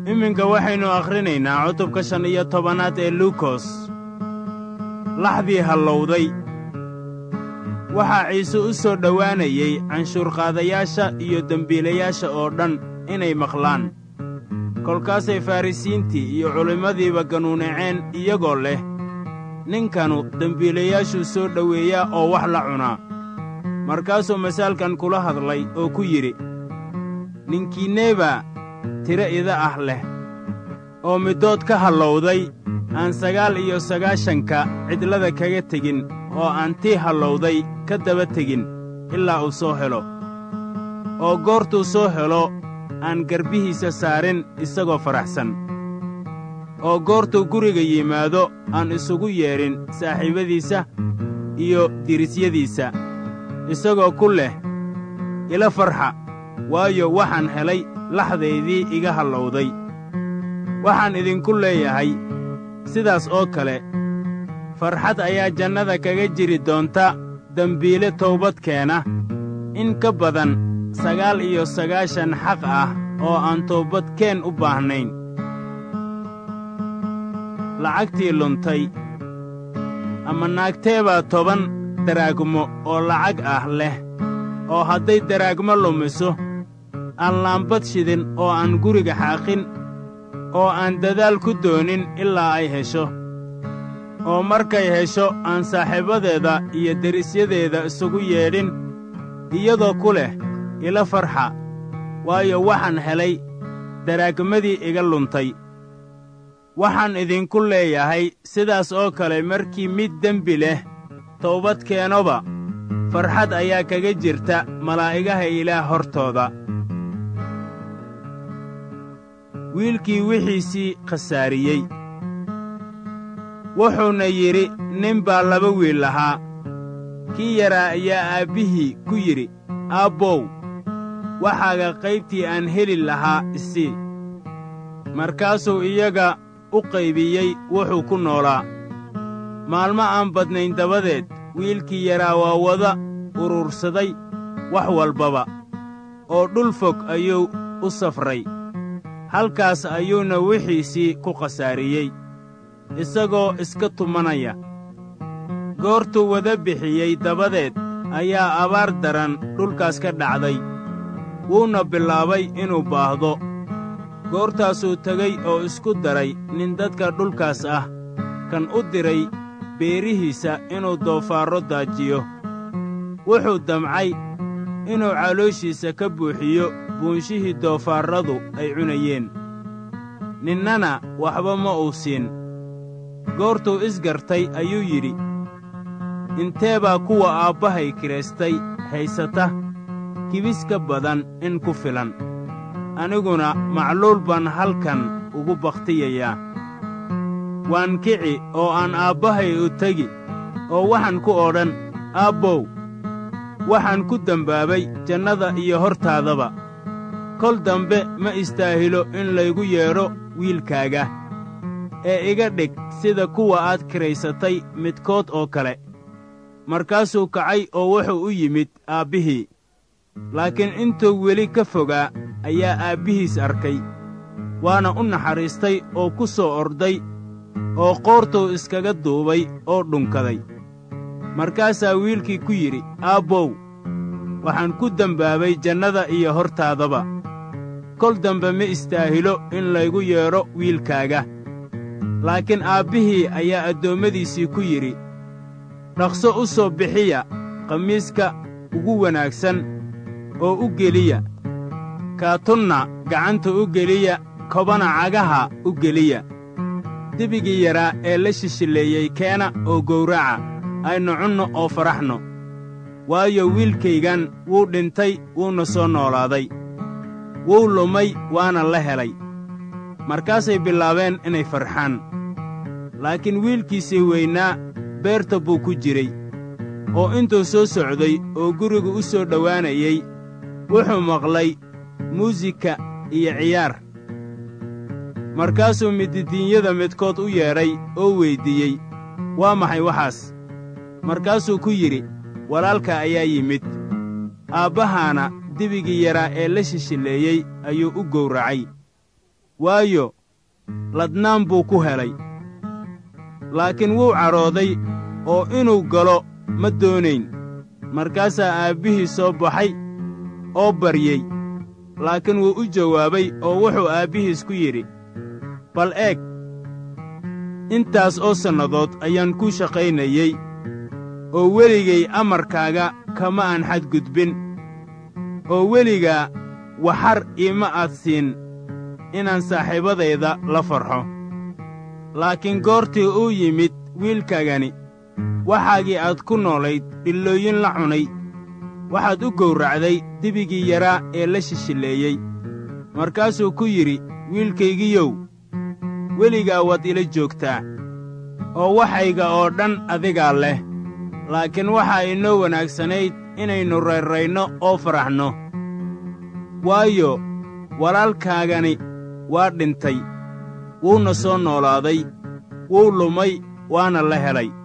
iminka waxaynu akhrinaynaa cutubka shan iyo tobanaad ee luukos laxdii hallowday waxaa ciise u soo dhowaanayey canshuurqaadayaasha iyo dembiilayaasha oo dhan inay maqlaan kolkaasay farrisiintii iyo culimmadiiba ganuunaceen iyagoo leh ninkanu dembiilayaashuu soo dhoweeyaa oo wax la cunaa markaasuu masaalkan kula hadlay oo ku yidhi ninkiinneebaa tiro ida ah leh oo middood ka hallowday aan sagaal iyo sagaashanka cidlada kaga tegin oo aan tii hallowday ka daba tegin ilaa uu soo helo oo goortuu soo helo aan garbihiisa saarin isagoo faraxsan oo goortuu guriga yimaado aan isugu yeedhin saaxiibadiisa iyo dirisyadiisa isagoo ku leh ila farxa waayo waxaan helay laxdaydii iga hallowday waxaan idinku leeyahay sidaas oo kale farxad ayaa jannada kaga jiri doonta dembiile toobad keena in ka badan sagaal iyo sagaashan xaq ah oo aan toobadkeen u baahnayn lacagtii luntay ama naagteebaa toban daraagmo oo lacag ah leh oo hadday daraagmo lumiso aan laambad shidin oo aan guriga xaaqin oo aan dadaal ku doonin ilaa ay hesho oo markay hesho aan saaxiibadeeda iyo derisyadeeda isugu yeedhin iyadoo ku leh ila farxa waayo waxaan helay daraagmadii iga luntay waxaan idinku leeyahay sidaas oo kale markii mid dembi leh toobad keenoba farxad ayaa kaga jirta malaa'igaha ilaah hortooda wiilkii wixiisii khasaariyey wuxuuna yidhi nin baa laba wiil lahaa kii yaraa ayaa aabbihii ku yidhi aabbow waxaaga qaybtii aan heli lahaa isii markaasuu iyaga u qaybiyey wuxuu ku noolaa maalmo aan badnayn dabadeed wiilkii yaraa waa wada urursaday wax walbaba oo dhul fog ayuu u safray halkaas ayuuna wixiisii ku khasaariyey isagoo iska tumanaya goortuu wada bixiyey dabadeed ayaa abaar daran dhulkaas ka dhacday wuuna bilaabay inuu baahdo goortaasuu tegey oo isku daray nin dadka dhulkaas ah kan u diray beerihiisa inuu doofaarro daajiyo wuxuu damcay inuu calooshiisa ka buuxiyo buunshihii doofaarradu ay cunayeen ninnana waxba ma uu siin goortuu isgartay ayuu yidhi intee baa kuwa aabbahay kiraystay haysata kibis ka badan in ku filan aniguna macluul baan halkan ugu bakhtiyayaa waan kici oo aan aabbahay u tegi oo waxaan ku odhan aabbow waxaan ku dembaabay jannada iyo hortaadaba kol dambe ma istaahilo in laygu yeedho wiilkaaga ee iga dhig sida kuwa aad kiraysatay midkood oo kale markaasuu kacay oo wuxuu u yimid aabbihii laakiin intuu weli ka fogaa ayaa aabbihiis arkay waana u naxariistay oo ku soo orday oo qoortuu iskaga duubay oo dhunkaday markaasaa wiilkii ku yidhi aabbow waxaan ku dembaabay jannada iyo hortaadaba kol dambe ma istaahilo in laygu yeedho wiilkaaga laakiin aabbihii ayaa addoommadiisii ku yidhi dhaqso u soo bixiya khamiiska ugu wanaagsan oo u geliya kaatunna gacanta u geliya kobana cagaha u geliya dibigii yaraa ee la shishilleeyey keena oo gowraca aynu cunno oo faraxno waayo wiilkaygan wuu dhintay wuuna soo noolaaday wuu lumay waana la helay markaasay bilaabeen inay farxaan laakiin wiilkiisii weynaa beerta buu ku jiray oo intuu soo socday oo guriga u soo dhowaanayey wuxuu maqlay muusika iyo ciyaar markaasuu mididiinyada midkood u yeedhay oo weyddiiyey waa maxay waxaas markaasuu ku yidhi walaalka ayaa yimid aabbahaana dibigii yaraa ee la shishilleeyey ayuu u gowracay waayo ladnaan buu ku helay laakiin wuu cadhooday oo inuu galo ma doonayn markaasaa aabbihii soo baxay oo baryey laakiin wuu u jawaabay oo wuxuu aabbihiis ku yidhi bal eeg intaas oo sannadood ayaan kuu shaqaynayey oo weligay amarkaaga kama aan xadgudbin oo weligaa waxar iima aad siin inaan saaxiibadayda la farxo laakiin goortii uu yimid wiilkaagani waxaagii aad ku noolayd dhillooyin la cunay waxaad u gowracday dibigii yaraa ee la shishilleeyey markaasuu ku yidhi wiilkaygiyow weligaa waad ila joogtaa oo waxayga oo dhan adigaa leh laakiin waxaa inoo wanaagsanayd inaynu rayrayno oo faraxno waayo walaalkaagani waa dhintay wuuna soo noolaaday wuu lumay waana la helay